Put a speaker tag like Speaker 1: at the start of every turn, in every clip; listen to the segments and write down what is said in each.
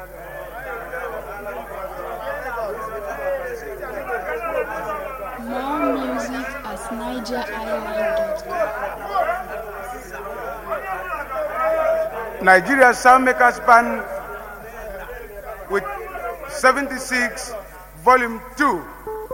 Speaker 1: More music at nigeriisland.com.
Speaker 2: Nigeria Soundmakers Band with 76 Volume 2.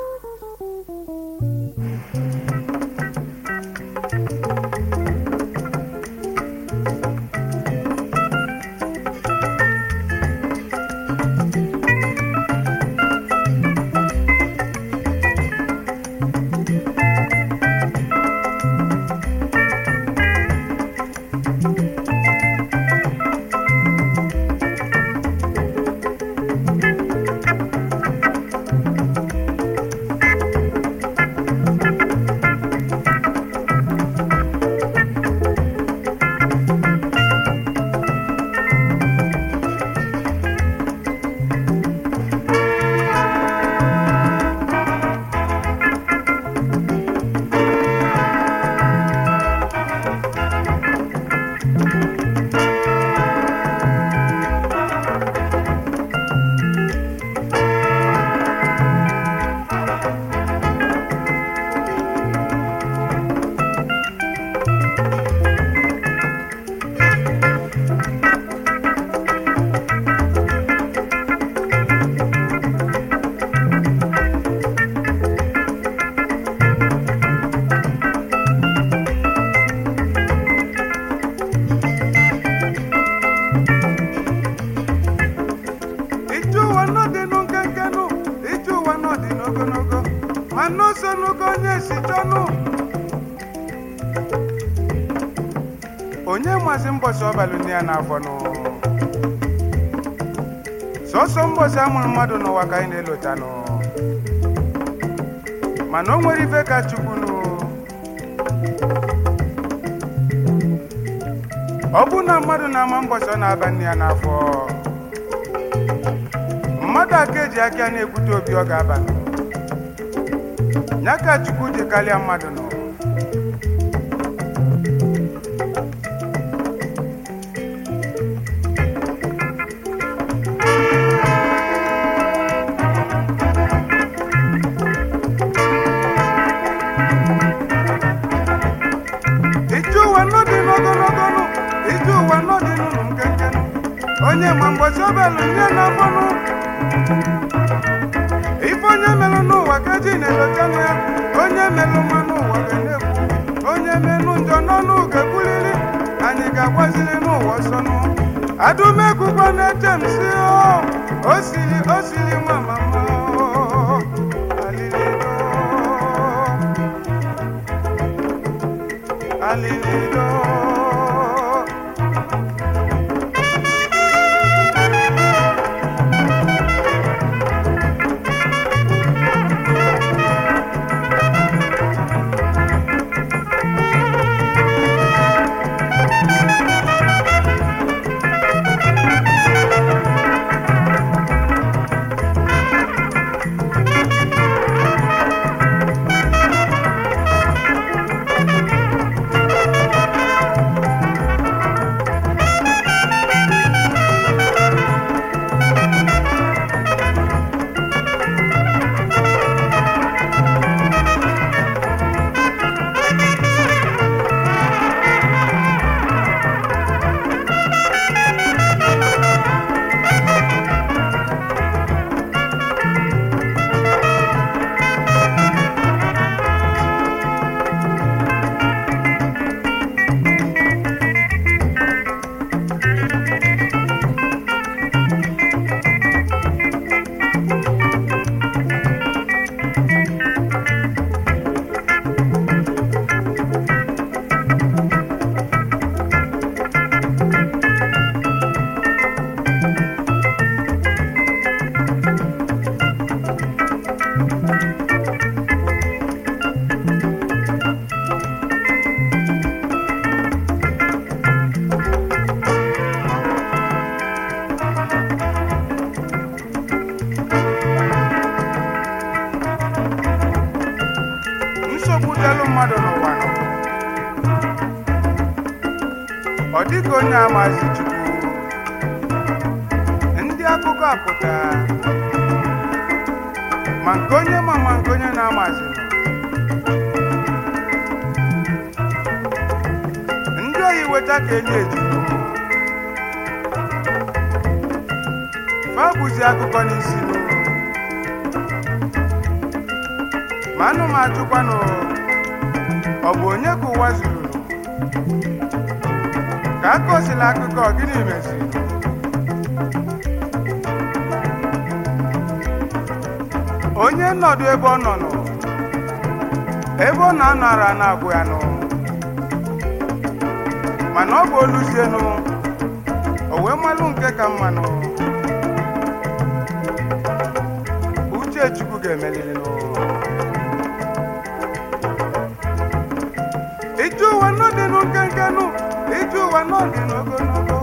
Speaker 2: Ije ụwa n'ọdịnụ nkenkenụ, ije ụwa n'ọdịnụ ogologo, ma n'ụzọ n'ogo onye si chọnụ. Onye mazi mbọsị ọbalụ nne ya n'afọ nụ. Sọsọ mbọsị amụrụ mmadụ n'ụwa ka anyị na-elota nụ. Mana o nwere ife ka Chukwu nụ. Ọ bụ na mmadụ na-ama mbọsị ọ na-aba nne ya n'afọ. mmadụ aka eji aka ya na-ekwute obi ọ ga-aba ya ka chukwu dị karịa mmadụ nọ ije ụwa n'ọdị n'ogologo nụ ije ụwa n'ọdị n'ụlọ nkenke nụ onye ma mgbọsi ọbelụ nye n'afọnụ ife onye melụ n'ụwa ka eji na-elochanụ ya onye melụ mma n'ụwa ga na-ekwu onye melụ njọ n'ọnụ ga-ekwuliri anyị ga-agbaziri n'ụwa ọsọnụ adụmekwukwa na-eche m si o siri o siri nwa mama alilido alilido mmadụ n'ụwa nọ ọ dịghị onye amazi chukwu ndị akụkọ apụta ma nke onye ma ma nke onye na-amazi ndị oyi weta ka enyi ejiru fa bụzi akụkọ n'isi ma anụ m ajụkwanụ ọ bụ onye ka ụwa zuru ka aka osila akụkọ gịnị meziri onye nọdụ ebe ọ nọ nọ ebe ọ na-anara na-agwụ ya nụ mana ọ bụ oluzienụ o wee malụ nke ka mmanụ uche chukwu ga-emeliri nụ ije ụwa n'ọdị nụ nkenke nụ ije ụwa n'ọdị n'ogologo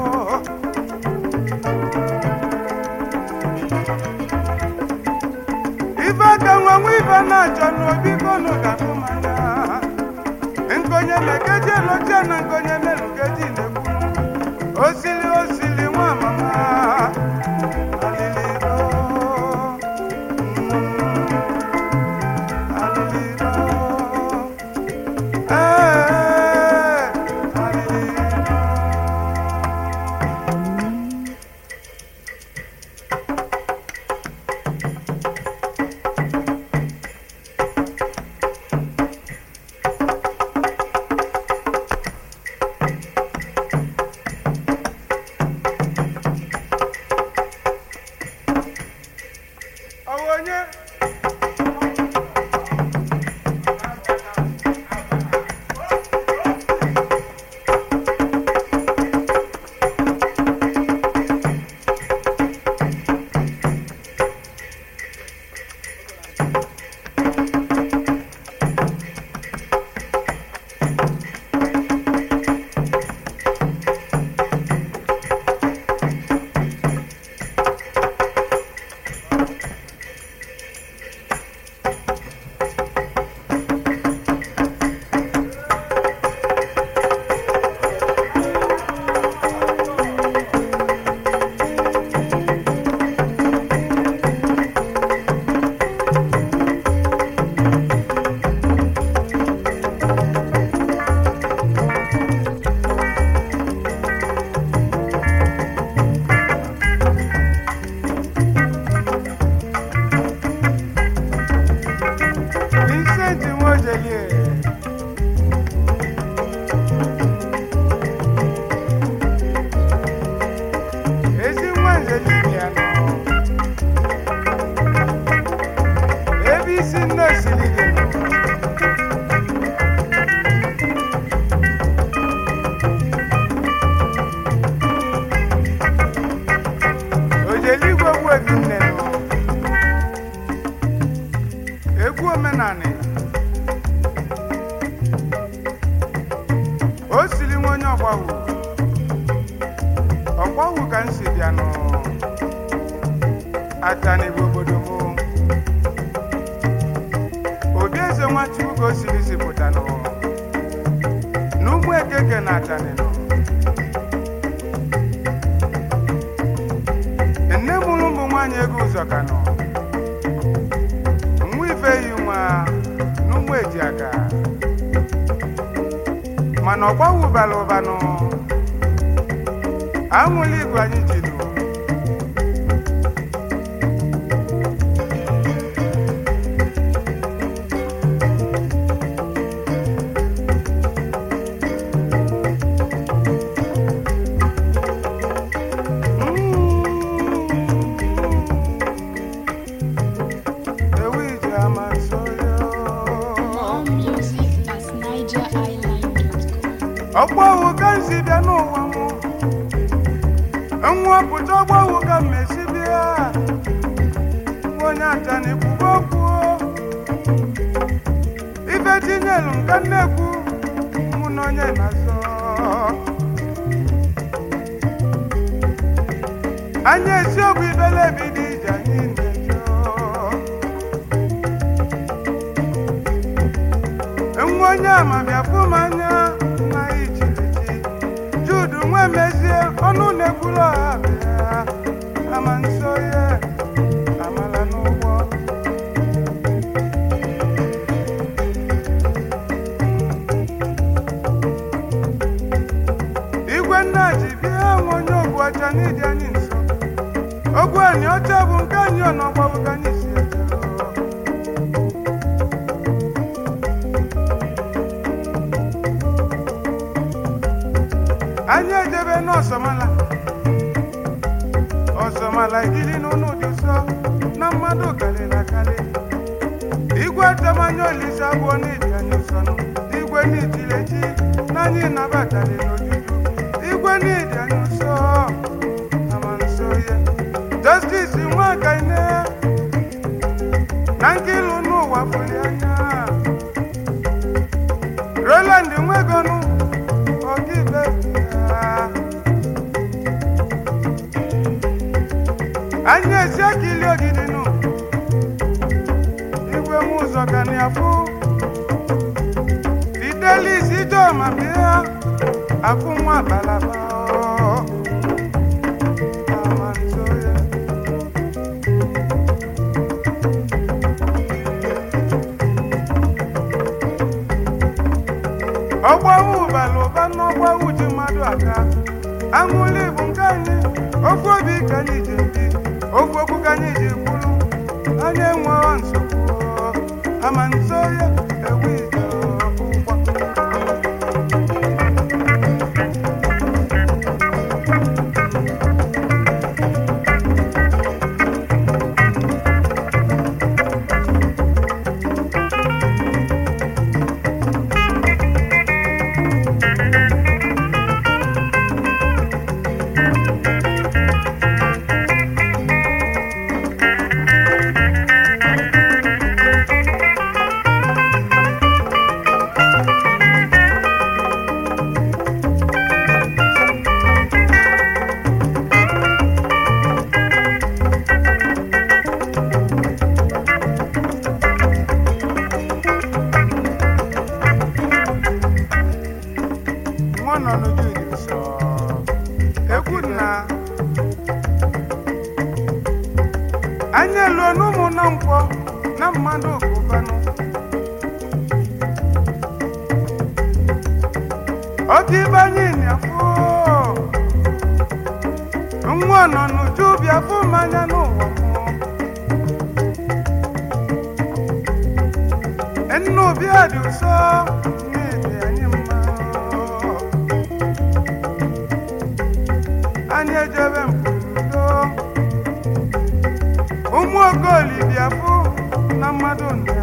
Speaker 2: ife aka nwa nwa ife na-achọ n'obi kọnụ ga-afụ manya nkonye mekeji eloche na nkonye melukeji na-ekwu osili osili nwa mama aliliro mm, aliliro ee aliliro Ọ bụ onye Vincent Mojelie ezi nwa nze dibịa nọ ebe isi nne osiri dị nọ ojeligwe gbu ebi nne nọ egwu omenanị o siri nwa onye ọgbawu ọgbawu ka m si bịa nụ atani bụ obodo m obi eze nwachukwu ka o siri si pụta nụ n'ụmụ ekeke na atani nọ nne mụrụ ụmụ nwaanyị ego ụzọ ka nọ nwa ife yi nwa n'ụmụ eji aka mana ọgbawụbara ụbanụ anwụla igwe anyị jiri ewu ije ama nso ya
Speaker 1: More music at NigerIsland.com.
Speaker 2: ọgbọwụ ka m si bịa n'ụwa m nwa pụta ọgbọwụ ka m esi bịa onye atani kwuba okwu ife tinyelu nka nnekwu mụ na onye na-azọ anya esiokwu ibele ebido ije anyị na-ejo nwa onye ama bịa fụ m anya na ichirichi judu nwa mezie ọnụ na-ekwuru ọha bịa ama nso ogwu anyị ọcha bụ nke anyị ọnọgbawu ka anyị si eje anyị ejebe n'ọsọmala ọsọmala ikili n'ụlọ dị nsọ na mmadụ karịrị akarị igwe temanya olise abụọ n'iji anyị nsọnụ igwe n'ijileji na anyị nabatara n'ojuju igwe n'iji anyị nsọ ama nso ya justice nwakaine na nkilu n'ụwa fuli anya roland nwegonu ọkaikpe ya anyị esi akili ogidi nụ igwe m ụzọ ka na afụ fidelis ijoma bịa akụ nwa balaba ama nso ya ọgbawu bara ụba n'ọgbawu ji mmadụ aka aṅụli bụ nke anyị ofu obi ka anyị ji ebi ofu okwu ka anyị ji kwuru anyị enweghị nsogbu ama nso ya ewu ije ụgbọ nwa nọ n'uju dị nsọ ekwu na anyị eluo n'ụmụ na nkwọ na mmadụ kụbanụ oke ibe anyị na-afụ nwa nọ n'uju bịa fụ mmanya n'ụwa mụ nnu bịa dị ụsọ n'ebe anyị mma anyị ejebe mpụdo ụmụ ogoli bịa fụ na mmadụ nda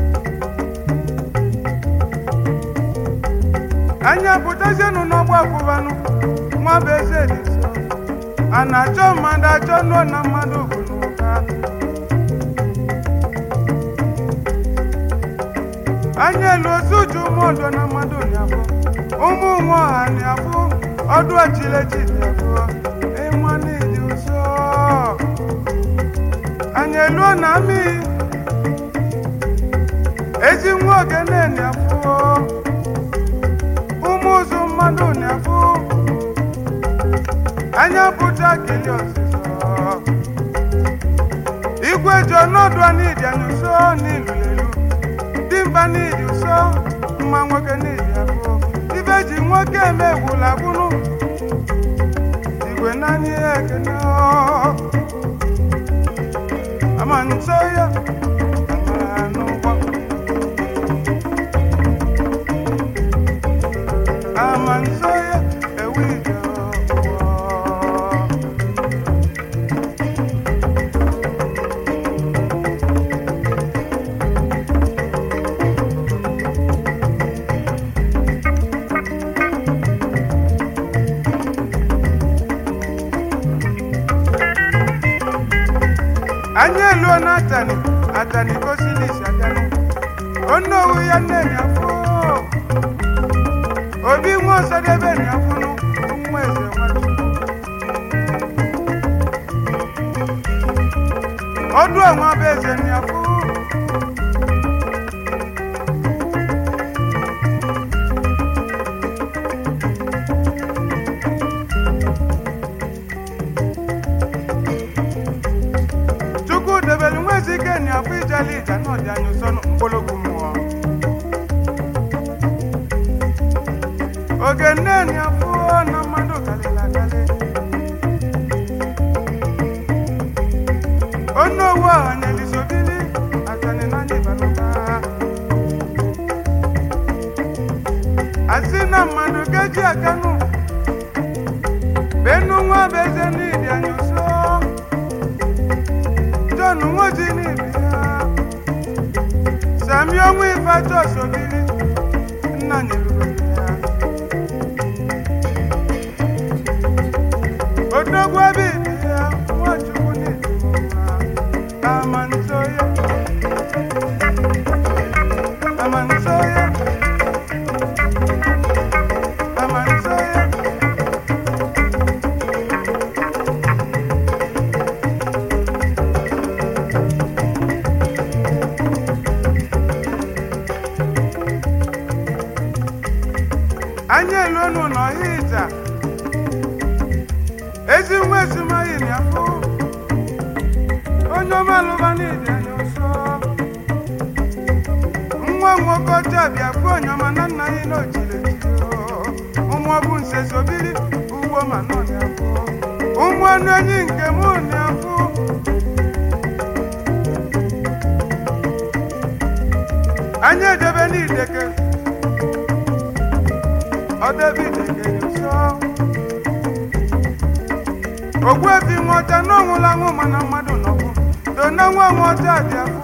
Speaker 2: anyị apụtazienụ n'ọgbọ akwụbanụ nwa bụ eze dị nso a na-achọ mmadụ achọ nụọ na mmadụ bụ n'ụka anyị elu ozu uju ụmụ odo na mmadụ na-abụ ụmụ nwe ọha na-abụ ọdụ ọchịlechi na-abụ ịma n'ịdị ụzọ anyị eluo na amị ezi nwa ogene na-abụ ụmụ ụzụ mmadụ na-abụ anya pụta kili ọzịzọ igwe ji ọnọdụ n'ịdị anyị ụzọ n'ilulelu dimba n'ịdị ụsọ mma nwoke n'ịdị abụọ ibe ji nwoke eme egwula gbunu igwe naanị ya ekene ọ. ama nso ya amara n'ụgbọ ama nso ya ewu ije ọgbọ anyị eluo na atani atani gosilis atani onowu ya nne nyafụ obi nwa ọsọdebe nyafụnụ nwa eze nwachukwu ọdụ ọnwa bụ eze nyafụ chukwu debere nwa ezi ike nyafụ ijali ija na ọdị anya ụsọ mkpologwu mmụọ oge nne nyafụ na mmadụ kalịla akalị onowu ọhanyelisobili atani n'anya ịbalụba asị na mmadụ gaji akanụ benu nwa bụ eze n'idi anya ụsọ John nwoji n'ibi ya sami ọnwụ ife ajọ sobili nna nyeluru ya odogwu ebe ibi ya nwachukwu n'ibi mma amantoye amantoye amantoye anyị eluonu n'ọhịa ịja ezi nwa ezumaghị n'afọ onye ọmalụba n'ịdị anya ụsọ nwa nwoke ọcha bịa bụ onye ọma na nna anyị n'ojile ụmụ ọbụ nse zobiri ugbo ma nọ n'afọ ụmụ ọnụ enyi nke mụ n'afọ anyị edebe n'ideke ọdebe ideke nyụsọ ogbuefi nwọcha na ọnwụla anwụ mana mmadụ nọbụ dona nwa nwọcha dị afọ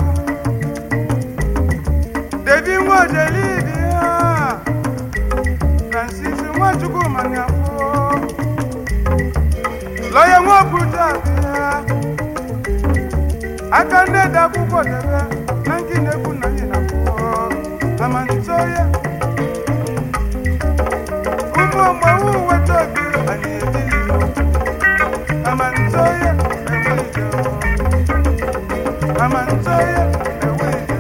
Speaker 2: debi nwa ojelibi ya francis nwachukwu mani afọ lọya nwa obuja bịa aka ndị dị akwụkwọ debe na nke na-ekwu na anyị na akwụkwọ amanitoye ụmụ mgbanwe weta obi anyị ebili amanitoye ewe ije amanitoye ewe ije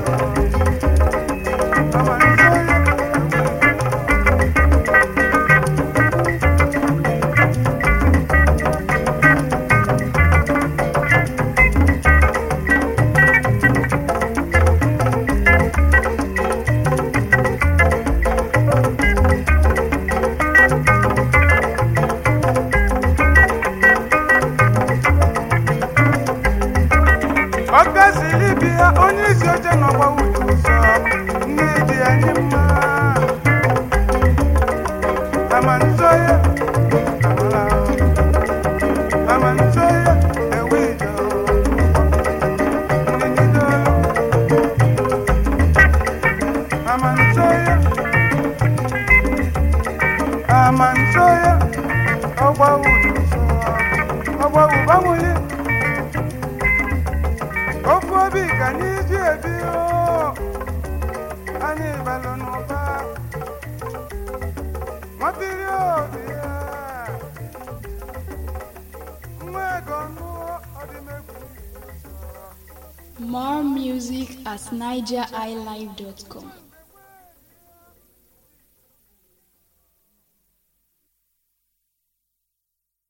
Speaker 2: amanitoye ọgazili bi ya onye isi oche n'ọgba uche ụzọ nne dị anyị mma amanzoye amala amanzoye ewe ije nnigido amanzoye amanzoye ọgba uche ụzọ ọgba ụbanwụli ofu obi ka anyị ji ebi o anyị balụ n'ụba nwabiri obi ya nwa ego nụọ ọdịmegwu
Speaker 1: More music at nigeriilive.com.